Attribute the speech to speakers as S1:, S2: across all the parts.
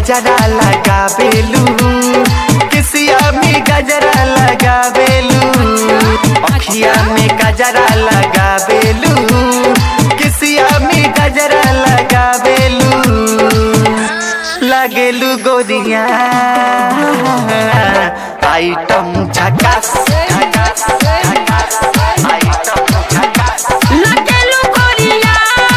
S1: गजरा लगावेलू किसिया में गजरा लगावेलू अखिया में गजरा लगावेलू किसिया में गजरा लगावेलू लगेलू गोरिया आइटम झकास झकास झकास आइटम झकास
S2: लगेलू गोरिया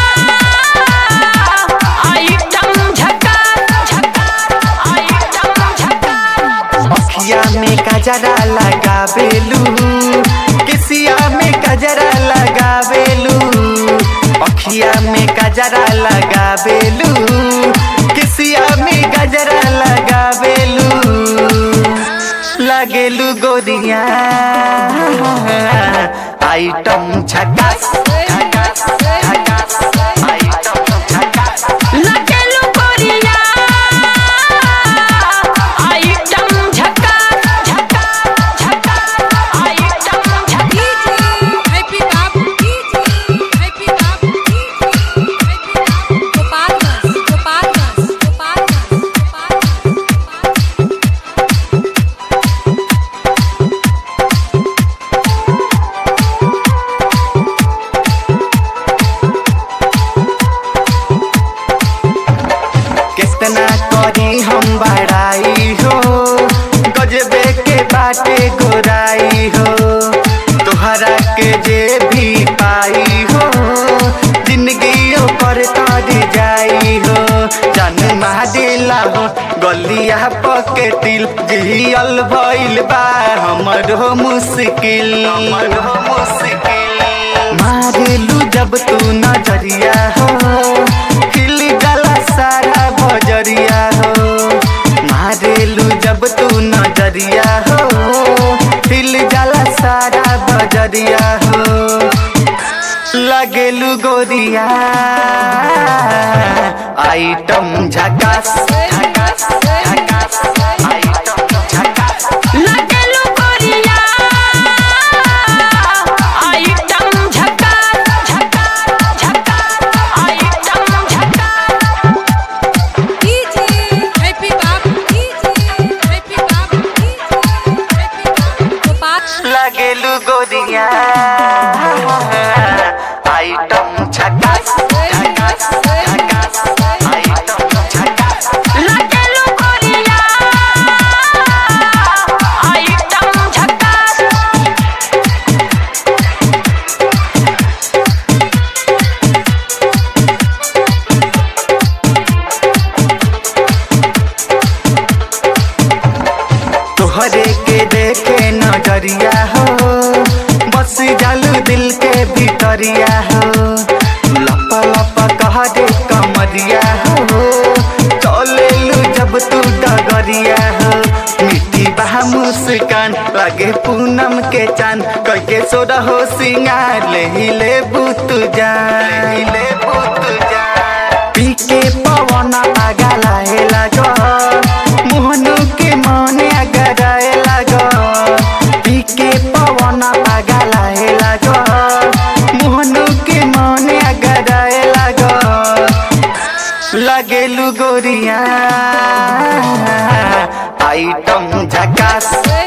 S2: आइटम झकास झकास आइटम झकास
S1: अखिया में गजरा लगावेलू किसिया में गजरा लगावेलू अखिया में गजरा लगावेलू किसिया में गजरा लगावेलू लगेलू गोरिया आइटम झकास झकास झकास आइटम झकास
S2: लगेलू गोरिया आइटम झकास झकास झकास आइटम झकास
S3: हैप्पी बाबू हैप्पी बाबू गोपालगंज गोपालगंज गोपालगंज गोपालगंज
S1: कितना करी हम बड़ाई हो गजबे के बाटे गोराई हो तोहरा के जे भी पाई हो जिंदगी पर तर जाई हो जन दिला हो गलिया पकेटिल जियल भइल बा हमर हो मुश्किल हमर हो मुश्किल मारेलू जब तू नजरिया हो हिल गला सारा बजरिया हो मारेलू जब तू नजरिया हो हिल गला सारा बजरिया हो लगेलू गोरिया आइटम झकास झकास झकास आइटम झकास
S2: लगेलू गोरिया आइटम झकास झकास झकास आइटम झकास
S3: हैप्पी बाबू हैप्पी बाबू हैप्पी बाबू गोपाल
S1: लगेलू गोरिया आइटम झकास झकास झकास आइटम झकास
S2: लगेलू गोरिया आइटम झकास
S1: तोहरे के देखे नजरिया हो बस जालू दिल के भीतरिया हो लप लप कह दे कमरिया हो चलेलू जब तू डगरिया हो मिट्टी बहा मुस्कान लगे पूनम के चांद कह के सोरा हो सिंगार ले ही ले बुत जान ले ही ले बुत जान पी के पवन आगा लाहे लागो मोहनु के मने अगराए लागो पी के पवन आगा लाहे लागो मोहनु के मने अगराए लागो लगेलू गोरिया आइटम झकास